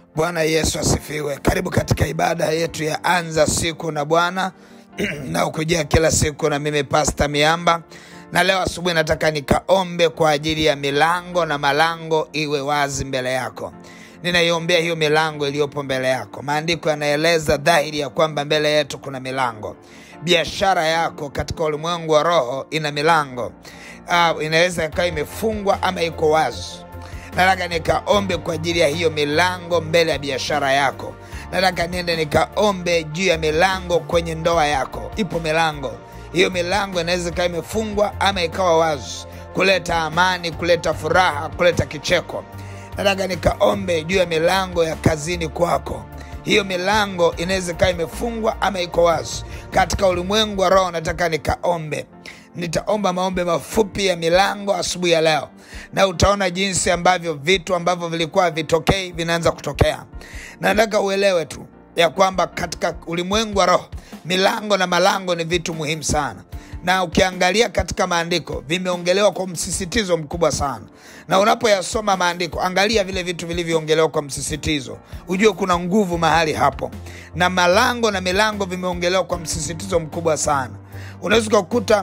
Bwana Yesu asifiwe. Karibu katika ibada yetu ya anza siku na Bwana na ukujia kila siku na mimi Pasta Miamba, na leo asubuhi nataka nikaombe kwa ajili ya milango na malango iwe wazi mbele yako. Ninaiombea hiyo milango iliyopo mbele yako. Maandiko yanaeleza dhahiri ya kwamba mbele yetu kuna milango. Biashara yako katika ulimwengu wa roho ina milango. Uh, inaweza ikawa imefungwa ama iko wazi. Nataka nikaombe kwa ajili ya hiyo milango mbele ya biashara yako. Nataka niende nikaombe juu ya milango kwenye ndoa yako. Ipo milango, hiyo milango inaweza ikawa imefungwa ama ikawa wazi, kuleta amani, kuleta furaha, kuleta kicheko. Nataka nikaombe juu ya milango ya kazini kwako. Hiyo milango inaweza ikawa imefungwa ama iko wazi. Katika ulimwengu wa roho, nataka nikaombe nitaomba maombe mafupi ya milango asubuhi ya leo, na utaona jinsi ambavyo vitu ambavyo vilikuwa havitokei vinaanza kutokea. Na nataka uelewe tu ya kwamba katika ulimwengu wa roho milango na malango ni vitu muhimu sana, na ukiangalia katika maandiko vimeongelewa kwa msisitizo mkubwa sana, na unapoyasoma maandiko angalia vile vitu vilivyoongelewa kwa msisitizo, ujue kuna nguvu mahali hapo, na malango na milango vimeongelewa kwa msisitizo mkubwa sana. Unaweza ukakuta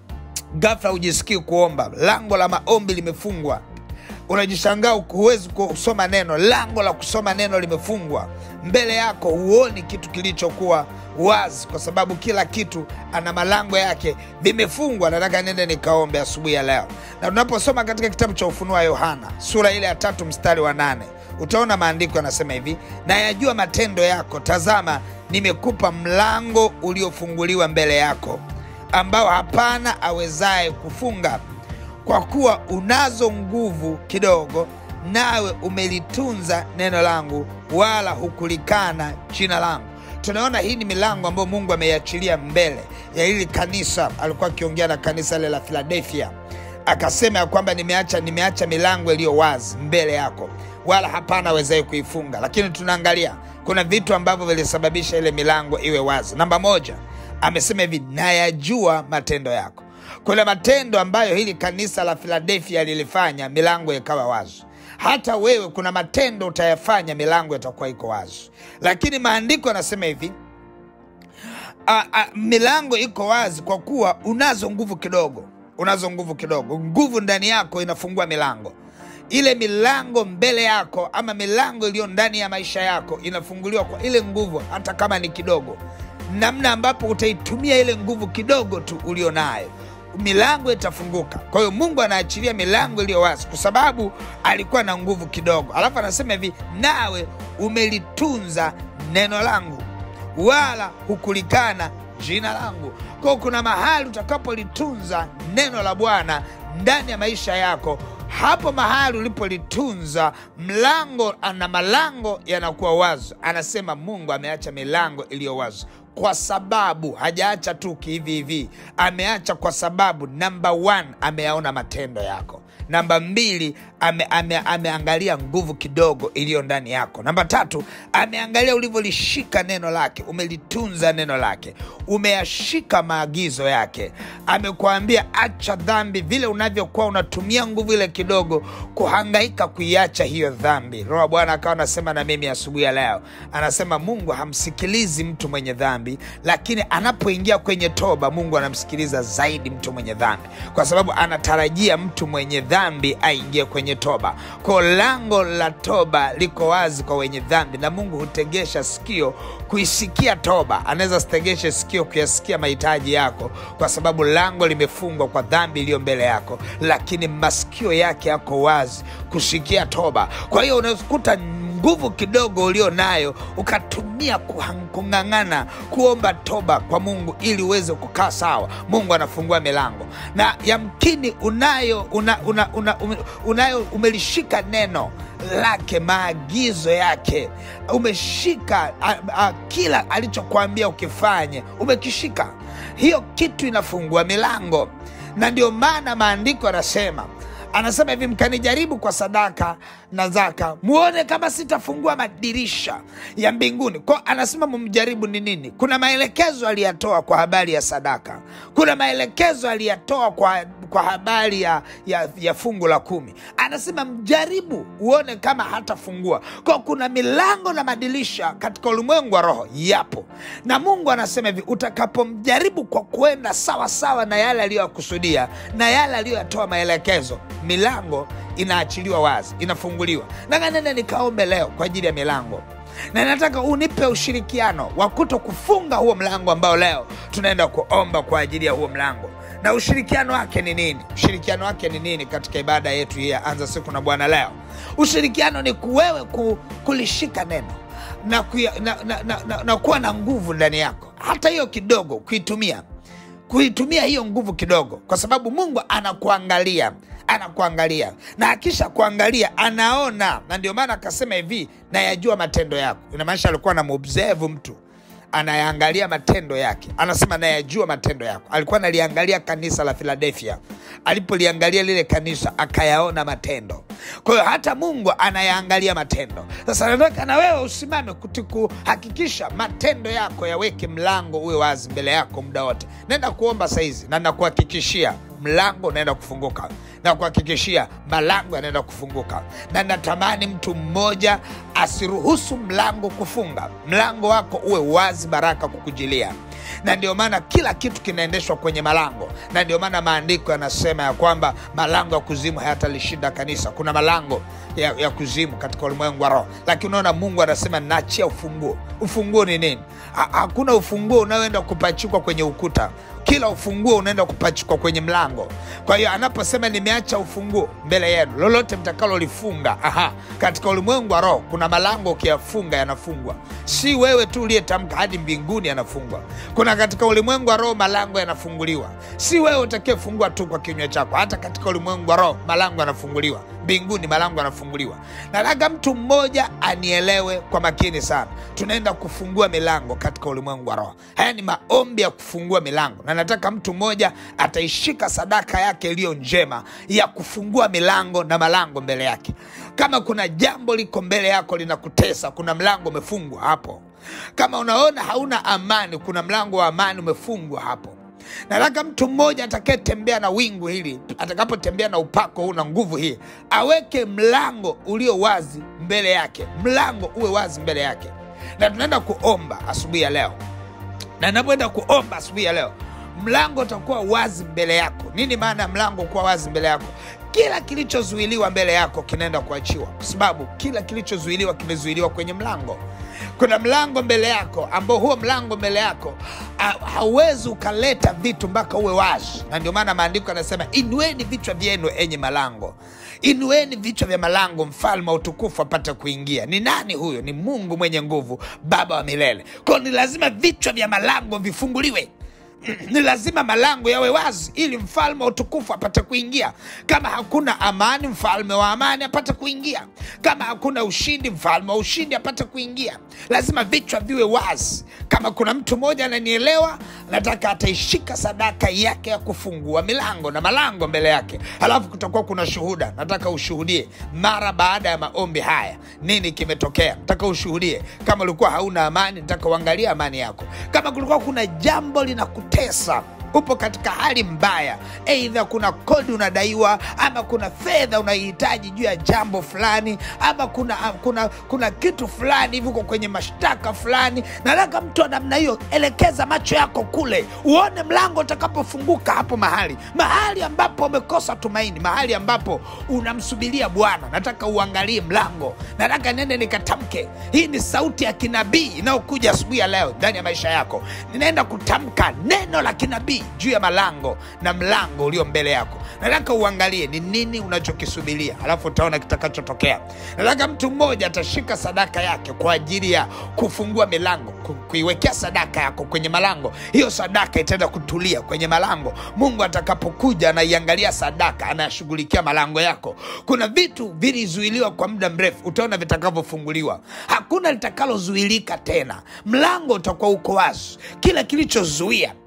ghafla hujisikii kuomba, lango la maombi limefungwa, unajishangaa huwezi kusoma neno, lango la kusoma neno limefungwa mbele yako, huoni kitu kilichokuwa wazi, kwa sababu kila kitu ana malango yake, vimefungwa. Nataka nende nikaombe asubuhi ya leo, na tunaposoma katika kitabu cha Ufunuo wa Yohana sura ile ya tatu mstari wa nane utaona maandiko yanasema hivi, na yajua matendo yako, tazama, nimekupa mlango uliofunguliwa mbele yako ambao hapana awezaye kufunga. Kwa kuwa unazo nguvu kidogo, nawe umelitunza neno langu, wala hukulikana jina langu. Tunaona hii ni milango ambayo Mungu ameiachilia mbele ya hili kanisa. Alikuwa akiongea na kanisa lile la Filadelfia, akasema ya kwamba nimeacha, nimeacha milango iliyo wazi mbele yako, wala hapana awezaye kuifunga. Lakini tunaangalia kuna vitu ambavyo vilisababisha ile milango iwe wazi. Namba moja, amesema hivi nayajua matendo yako. Kuna matendo ambayo hili kanisa la Filadelfia lilifanya, milango ikawa wazi. Hata wewe kuna matendo utayafanya, milango itakuwa iko wazi. Lakini maandiko yanasema hivi a, a, milango iko wazi kwa kuwa unazo nguvu kidogo. Unazo nguvu kidogo, nguvu ndani yako inafungua milango ile milango mbele yako ama milango iliyo ndani ya maisha yako inafunguliwa kwa ile nguvu, hata kama ni kidogo namna ambapo utaitumia ile nguvu kidogo tu ulio nayo, milango itafunguka. Kwa hiyo Mungu anaachilia milango iliyo wazi, kwa sababu alikuwa na nguvu kidogo. Alafu anasema hivi, nawe umelitunza neno langu, wala hukulikana jina langu. Kwa hiyo kuna mahali utakapolitunza neno la Bwana ndani ya maisha yako hapo mahali ulipolitunza mlango na malango yanakuwa wazi. Anasema Mungu ameacha milango iliyo wazi kwa sababu hajaacha tu kihivi hivi, ameacha kwa sababu namba one, ameyaona matendo yako. Namba mbili, ame, ame, ameangalia nguvu kidogo iliyo ndani yako. Namba tatu, ameangalia ulivyolishika neno lake, umelitunza neno lake, umeyashika maagizo yake. Amekuambia acha dhambi, vile unavyokuwa unatumia nguvu ile kidogo kuhangaika kuiacha hiyo dhambi. Roho wa Bwana akawa anasema na mimi asubuhi ya leo, anasema Mungu hamsikilizi mtu mwenye dhambi, lakini anapoingia kwenye toba, Mungu anamsikiliza zaidi mtu mwenye dhambi, kwa sababu anatarajia mtu mwenye dhambi aingie kwenye toba. Kwa lango la toba liko wazi kwa wenye dhambi, na Mungu hutegesha sikio kuisikia toba. Anaweza sitegeshe sikio kuyasikia mahitaji yako, kwa sababu lango limefungwa kwa dhambi iliyo mbele yako, lakini masikio yake yako wazi kusikia toba. Kwa hiyo unakuta nguvu kidogo ulio nayo ukatumia kung'ang'ana kuomba toba kwa Mungu ili uweze kukaa sawa. Mungu anafungua milango, na yamkini unayo, una, una, una, unayo umelishika neno lake, maagizo yake umeshika, a, a, kila alichokuambia ukifanye umekishika. Hiyo kitu inafungua milango, na ndio maana maandiko yanasema anasema hivi mkanijaribu kwa sadaka na zaka muone kama sitafungua madirisha ya mbinguni ko anasema mumjaribu ni nini kuna maelekezo aliyatoa kwa habari ya sadaka kuna maelekezo aliyatoa kwa, kwa habari ya, ya, ya fungu la kumi anasema mjaribu uone kama hatafungua ko kuna milango na madirisha katika ulimwengu wa roho yapo na mungu anasema hivi utakapomjaribu kwa kuenda sawa sawa na yale aliyoyakusudia na yale aliyoyatoa maelekezo milango inaachiliwa wazi inafunguliwa nanganene nikaombe leo kwa ajili ya milango na nataka unipe ushirikiano wa kuto kufunga huo mlango ambao leo tunaenda kuomba kwa ajili ya huo mlango na ushirikiano wake ni nini ushirikiano wake ni nini katika ibada yetu hii ya anza siku na bwana leo ushirikiano ni kuwewe ku, kulishika neno na, kuya, na, na, na, na, na kuwa na nguvu ndani yako hata hiyo kidogo kuitumia kuitumia hiyo nguvu kidogo kwa sababu mungu anakuangalia anakuangalia na akisha kuangalia anaona na ndio maana akasema hivi nayajua matendo yako inamaanisha alikuwa anamobserve mtu anayaangalia matendo yake anasema nayajua matendo yako alikuwa analiangalia kanisa la filadelfia alipoliangalia lile kanisa akayaona matendo kwa hiyo hata mungu anayaangalia matendo sasa nataka na wewe usimame kuti kuhakikisha matendo yako yaweke mlango uwe wazi mbele yako muda wote naenda kuomba saizi na nakuhakikishia mlango unaenda kufunguka na kuhakikishia malango yanaenda kufunguka na natamani mtu mmoja asiruhusu mlango kufunga mlango wako uwe wazi baraka kukujilia na ndio maana kila kitu kinaendeshwa kwenye malango na ndio maana maandiko yanasema ya kwamba malango ya kuzimu hayatalishinda kanisa kuna malango ya, ya kuzimu katika ulimwengu wa roho lakini unaona mungu anasema naachia ufunguo ufunguo ni nini ha, hakuna ufunguo unaoenda kupachikwa kwenye ukuta kila ufunguo unaenda kupachikwa kwenye mlango kwa hiyo anaposema nimeacha ufunguo mbele yenu lolote mtakalolifunga aha katika ulimwengu wa roho kuna malango ukiyafunga yanafungwa si wewe tu uliyetamka hadi mbinguni yanafungwa kuna katika ulimwengu wa roho malango yanafunguliwa si wewe utakayefungua tu kwa kinywa chako hata katika ulimwengu wa roho malango yanafunguliwa mbinguni malango yanafunguliwa nataka mtu mmoja anielewe kwa makini sana tunaenda kufungua milango katika ulimwengu wa roho haya ni maombi ya kufungua milango na nataka mtu mmoja ataishika sadaka yake iliyo njema ya kufungua milango na malango mbele yake kama kuna jambo liko mbele yako linakutesa kuna mlango umefungwa hapo kama unaona hauna amani kuna mlango wa amani umefungwa hapo nataka mtu mmoja atakayetembea na wingu hili atakapotembea na upako huu na nguvu hii aweke mlango ulio wazi mbele yake mlango uwe wazi mbele yake na tunaenda kuomba asubuhi ya leo na napoenda kuomba asubuhi ya leo mlango utakuwa wazi mbele yako nini maana ya mlango kuwa wazi mbele yako kila kilichozuiliwa mbele yako kinaenda kuachiwa kwa sababu kila kilichozuiliwa kimezuiliwa kwenye mlango kuna mlango mbele yako ambao huo mlango mbele yako ha- hauwezi ukaleta vitu mpaka uwe wazi na ndio maana maandiko yanasema inueni vichwa vyenu enye malango inueni vichwa vya malango mfalme wa utukufu apate kuingia ni nani huyo ni mungu mwenye nguvu baba wa milele kwao ni lazima vichwa vya malango vifunguliwe ni lazima malango yawe wazi ili mfalme wa utukufu apate kuingia kama hakuna amani mfalme wa amani apate kuingia kama hakuna ushindi mfalme wa ushindi apate kuingia lazima vichwa viwe wazi kama kuna mtu mmoja ananielewa nataka ataishika sadaka yake ya kufungua milango na malango mbele yake halafu kutakuwa kuna shuhuda nataka ushuhudie mara baada ya maombi haya nini kimetokea nataka ushuhudie kama ulikuwa hauna amani nataka uangalie amani yako kama kulikuwa kuna jambo linakutesa upo katika hali mbaya eidha kuna kodi unadaiwa ama kuna fedha unaihitaji juu ya jambo fulani ama kuna, kuna, kuna kitu fulani hivi uko kwenye mashtaka fulani nataka mtu wa namna hiyo elekeza macho yako kule uone mlango utakapofunguka hapo mahali mahali ambapo umekosa tumaini mahali ambapo unamsubiria bwana nataka uangalie mlango nataka nende nikatamke hii ni sauti ya kinabii inayokuja asubuhi ya leo ndani ya maisha yako ninaenda kutamka neno la kinabii juu ya malango na mlango ulio mbele yako nataka uangalie ni nini unachokisubiria alafu utaona kitakachotokea nataka mtu mmoja atashika sadaka yake kwa ajili ya kufungua milango ku- kuiwekea sadaka yako kwenye malango hiyo sadaka itaenda kutulia kwenye malango mungu atakapokuja anaiangalia sadaka anayashughulikia malango yako kuna vitu vilizuiliwa kwa muda mrefu utaona vitakavyofunguliwa hakuna litakalozuilika tena mlango utakuwa uko wazi kila kilichozuia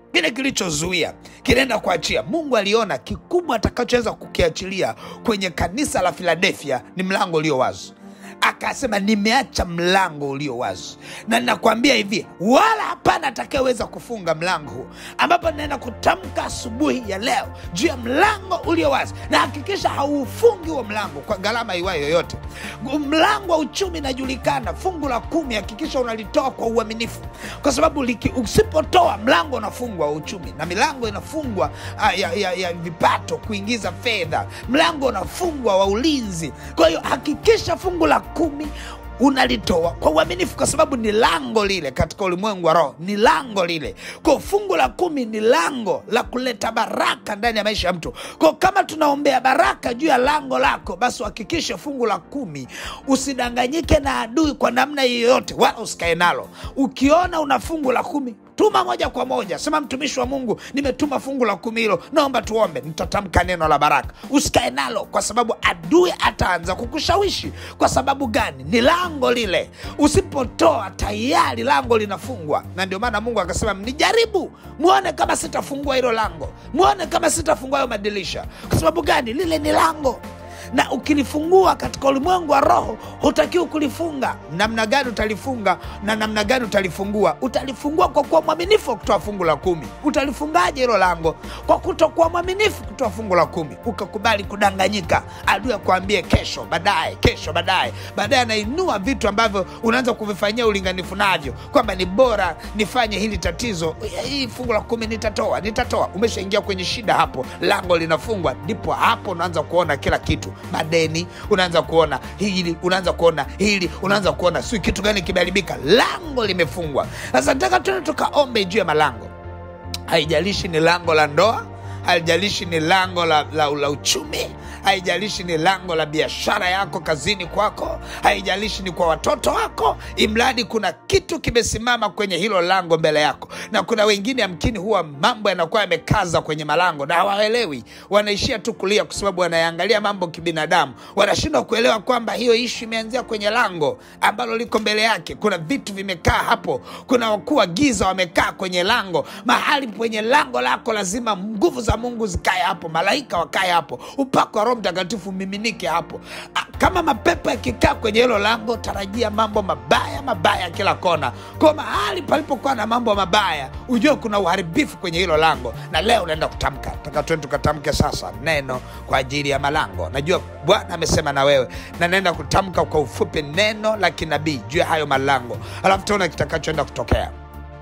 kile kilichozuia kinaenda kuachia. Mungu aliona kikubwa atakachoweza kukiachilia kwenye kanisa la Filadelfia ni mlango ulio wazi akasema nimeacha mlango ulio wazi, na ninakwambia hivi, wala hapana atakayeweza kufunga mlango huu, ambapo ninaenda kutamka asubuhi ya leo juu ya mlango ulio wazi, na hakikisha haufungi huo mlango kwa gharama iwayo yoyote. Mlango wa uchumi inajulikana, fungu la kumi, hakikisha unalitoa kwa uaminifu, kwa sababu liki, usipotoa mlango unafungwa wa uchumi, na milango inafungwa ah, ya, ya, ya vipato kuingiza fedha, mlango unafungwa wa ulinzi. Kwa hiyo hakikisha fungu la kumi unalitoa kwa uaminifu, kwa sababu ni lango lile katika ulimwengu wa roho, ni lango lile. Kwa fungu la kumi ni lango la kuleta baraka ndani ya maisha ya mtu. Kwa kama tunaombea baraka juu ya lango lako, basi uhakikishe fungu la kumi, usidanganyike na adui kwa namna yoyote, wala usikae nalo. Ukiona una fungu la kumi tuma moja kwa moja, sema mtumishi wa Mungu, nimetuma fungu la kumi hilo, naomba tuombe, nitatamka neno la baraka. Usikae nalo, kwa sababu adui ataanza kukushawishi. Kwa sababu gani? Ni lango lile, usipotoa tayari lango linafungwa. Na ndio maana Mungu akasema mnijaribu, mwone kama sitafungua hilo lango, mwone kama sitafungua hayo madirisha. Kwa sababu gani? Lile ni lango na ukilifungua katika ulimwengu wa roho hutakiwi kulifunga. Namna gani utalifunga na namna gani utalifungua? Utalifungua kwa kuwa mwaminifu wa kutoa fungu la kumi. Utalifungaje hilo lango? Kwa kutokuwa mwaminifu kutoa fungu la kumi, ukakubali kudanganyika, adui akuambie kesho, baadaye, kesho, baadaye. Baadaye anainua vitu ambavyo unaanza kuvifanyia ulinganifu navyo, kwamba ni bora nifanye hili tatizo, hii fungu la kumi nitatoa, nitatoa. Umeshaingia kwenye shida, hapo lango linafungwa, ndipo hapo unaanza kuona kila kitu madeni, unaanza kuona hili, unaanza kuona hili, unaanza kuona si kitu gani kimeharibika, lango limefungwa. Sasa nataka tuende tukaombe juu ya malango. Haijalishi ni lango la ndoa, haijalishi ni lango la, la, la uchumi, haijalishi ni lango la biashara yako kazini kwako, haijalishi ni kwa watoto wako, imradi kuna kitu kimesimama kwenye hilo lango mbele yako. Na kuna wengine amkini huwa mambo yanakuwa yamekaza kwenye malango na hawaelewi, wanaishia tu kulia kwa sababu wanayangalia mambo kibinadamu, wanashindwa kuelewa kwamba hiyo ishu imeanzia kwenye lango ambalo liko mbele yake. Kuna vitu vimekaa hapo, kuna wakuu wa giza wamekaa kwenye lango. Mahali kwenye lango lako lazima nguvu za Mungu zikae hapo, malaika wakae hapo, upako wa Roho Mtakatifu miminike hapo. Ah, Kama mapepo yakikaa kwenye hilo lango, tarajia mambo mabaya mabaya kila kona. Kwa mahali palipokuwa na mambo mabaya, ujue kuna uharibifu kwenye hilo lango, na leo unaenda kutamka. Taka tuende tukatamke sasa neno kwa ajili ya malango. Najua Bwana amesema na wewe, na naenda kutamka kwa ufupi neno la kinabii juu ya hayo malango, alafu tuona kitakachoenda kutokea.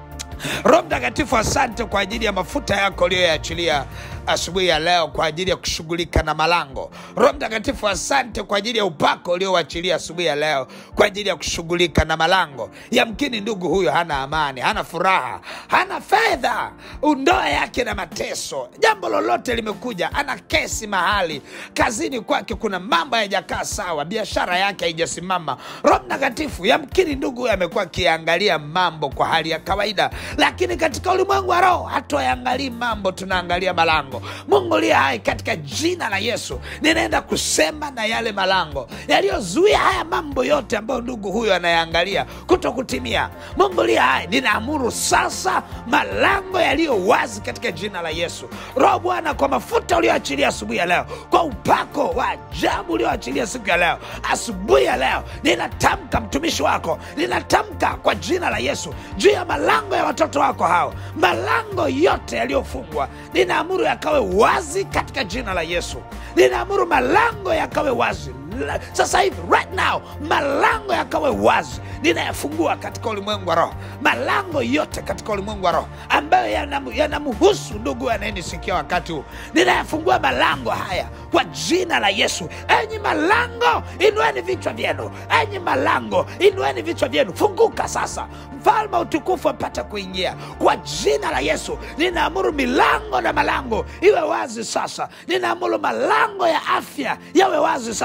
Roho Mtakatifu, asante kwa ajili ya mafuta yako uliyoyaachilia asubuhi ya leo kwa ajili ya kushughulika na malango. Roho Mtakatifu, asante kwa ajili ya upako uliowachilia asubuhi ya leo kwa ajili ya kushughulika na malango. Yamkini ndugu huyo hana amani, hana furaha, hana fedha, ndoa yake na mateso, jambo lolote limekuja, ana kesi mahali kazini kwake, kuna mambo hayajakaa sawa, biashara yake haijasimama. Roho Mtakatifu, yamkini ndugu huyo amekuwa akiangalia mambo kwa hali ya kawaida, lakini katika ulimwengu wa roho hatuyaangalii mambo, tunaangalia malango. Mungu liye hai, katika jina la Yesu ninaenda kusema na yale malango yaliyozuia haya mambo yote ambayo ndugu huyo anayaangalia kuto kutimia. Mungu liye hai, ninaamuru sasa malango yaliyo wazi katika jina la Yesu. Roho Bwana, kwa mafuta ulioachilia asubuhi ya leo, kwa upako wa ajabu ulioachilia siku ya leo, asubuhi ya leo ninatamka, mtumishi wako ninatamka kwa jina la Yesu juu ya malango ya watoto wako hao, malango yote yaliyofungwa ninaamuru yakawe wazi katika jina la Yesu. Ninaamuru malango yakawe wazi La- sasa hivi right now, malango yakawe wazi, ninayafungua katika ulimwengu wa roho, malango yote katika ulimwengu wa roho ambayo yanam- yanamhusu ndugu anayenisikia wakati huu, ninayafungua malango haya kwa jina la Yesu. Enyi malango, inueni vichwa vyenu, enyi malango, inueni vichwa vyenu, funguka sasa, mfalme wa utukufu apate kuingia kwa jina la Yesu. Ninaamuru milango na malango iwe wazi sasa, ninaamuru malango ya afya yawe wazi sasa,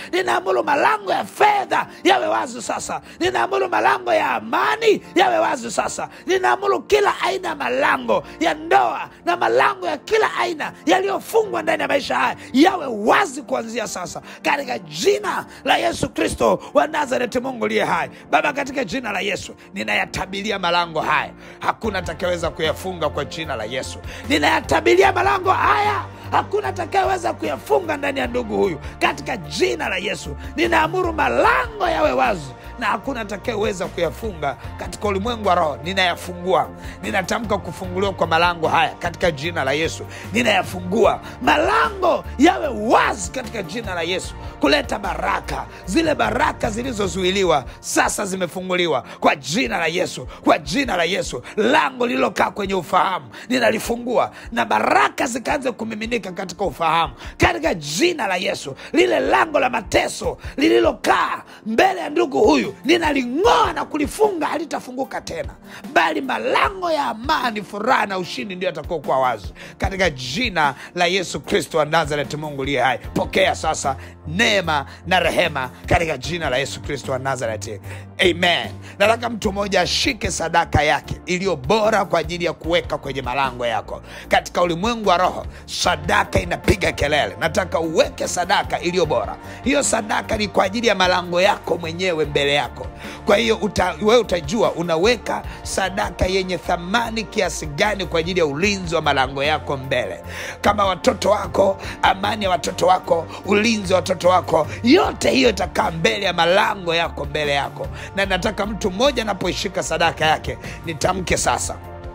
ninaamuru malango ya fedha yawe wazi sasa ninaamuru malango ya amani yawe wazi sasa ninaamuru kila aina ya malango ya ndoa na malango ya kila aina yaliyofungwa ndani ya maisha haya yawe wazi kuanzia sasa katika jina la yesu kristo wa nazareti mungu liye hai baba katika jina la yesu ninayatabilia malango haya hakuna atakayeweza kuyafunga kwa jina la yesu ninayatabilia malango haya hakuna atakayeweza kuyafunga ndani ya ndugu huyu katika jina la yesu ninaamuru malango yawe wazi na hakuna atakayeweza kuyafunga katika ulimwengu wa roho ninayafungua ninatamka kufunguliwa kwa malango haya katika jina la yesu ninayafungua malango yawe wazi katika jina la yesu kuleta baraka zile baraka zilizozuiliwa sasa zimefunguliwa kwa jina la yesu kwa jina la yesu lango lililokaa kwenye ufahamu ninalifungua na baraka zikaanze kumiminika katika ufahamu katika jina la yesu lile lango la mateso lililokaa mbele ya ndugu huyu ninaling'oa na kulifunga halitafunguka tena bali malango ya amani furaha na ushindi ndio yatakuwa wazi katika jina la yesu kristo wa nazareti mungu liye hai pokea sasa neema na rehema katika jina la yesu kristo wa nazareti amen nataka mtu mmoja ashike sadaka yake iliyo bora kwa ajili ya kuweka kwenye malango yako katika ulimwengu wa roho sadaka inapiga kelele nataka uweke sadaka iliyo bora hiyo sadaka ni kwa ajili ya malango yako mwenyewe mbele yako kwa hiyo uta, wewe utajua unaweka sadaka yenye thamani kiasi gani kwa ajili ya ulinzi wa malango yako mbele kama watoto wako amani ya watoto wako ulinzi wa watoto wako yote hiyo itakaa mbele ya malango yako mbele yako na nataka mtu mmoja anapoishika sadaka yake nitamke sasa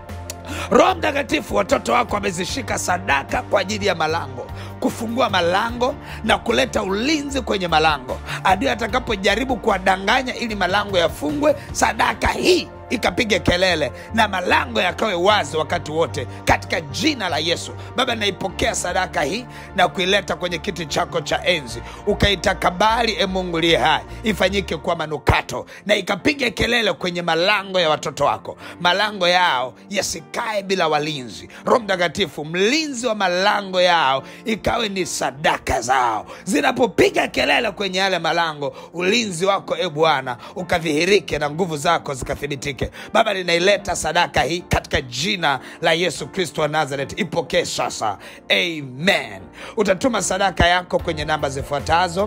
roho mtakatifu watoto wako wamezishika sadaka kwa ajili ya malango kufungua malango na kuleta ulinzi kwenye malango adui atakapojaribu kuwadanganya ili malango yafungwe sadaka hii ikapiga kelele na malango yakawe wazi wakati wote katika jina la yesu baba naipokea sadaka hii na kuileta kwenye kiti chako cha enzi ukaitakabali e mungu liye hai ifanyike kuwa manukato na ikapiga kelele kwenye malango ya watoto wako malango yao yasikae bila walinzi roho mtakatifu mlinzi wa malango yao ikawe ni sadaka zao zinapopiga kelele kwenye yale malango ulinzi wako e bwana ukadhihirike na nguvu zako zikathibitike baba ninaileta sadaka hii katika jina la yesu kristo wa nazaret ipokee sasa amen utatuma sadaka yako kwenye namba zifuatazo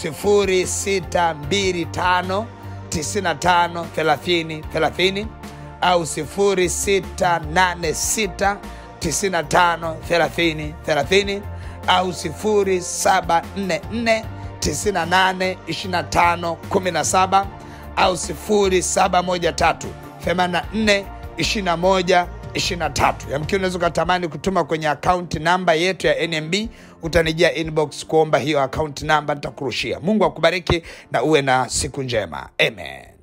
0625 95 30 30 au 0686 95 30 30 au 0744 98 25 17 au 0713 84 21 23 yamkini unaweza ukatamani kutuma kwenye akaunti namba yetu ya nmb utanijia inbox kuomba hiyo akaunti namba nitakurushia mungu akubariki na uwe na siku njema amen